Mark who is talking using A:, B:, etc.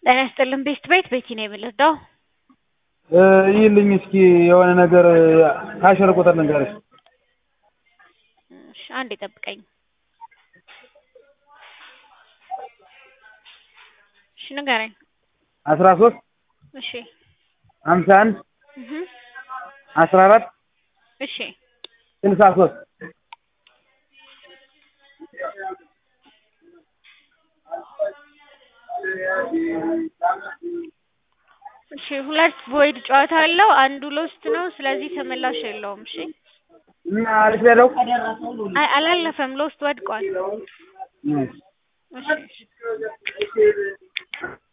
A: ጤና ይስጥልን ቤስት ቤት ቤቲ ነው የምልህ
B: ይልኝ እስኪ የሆነ ነገር ካሸር ቁጥር ልንገርሽ።
A: እሺ አንዴ ጠብቀኝ። እሺ ንገረኝ።
B: አስራ ሶስት
A: እሺ
B: ሀምሳ አንድ
A: እህ
B: አስራ አራት
A: እሺ
B: ስልሳ ሶስት
A: እሺ ሁለት ቦይድ ጨዋታ አለው። አንዱ ሎስት ነው። ስለዚህ ተመላሽ የለውም። እሺ
B: እና አሪፍ ያለው
A: አይ አላለፈም። ሎስት ወድቋል። እሺ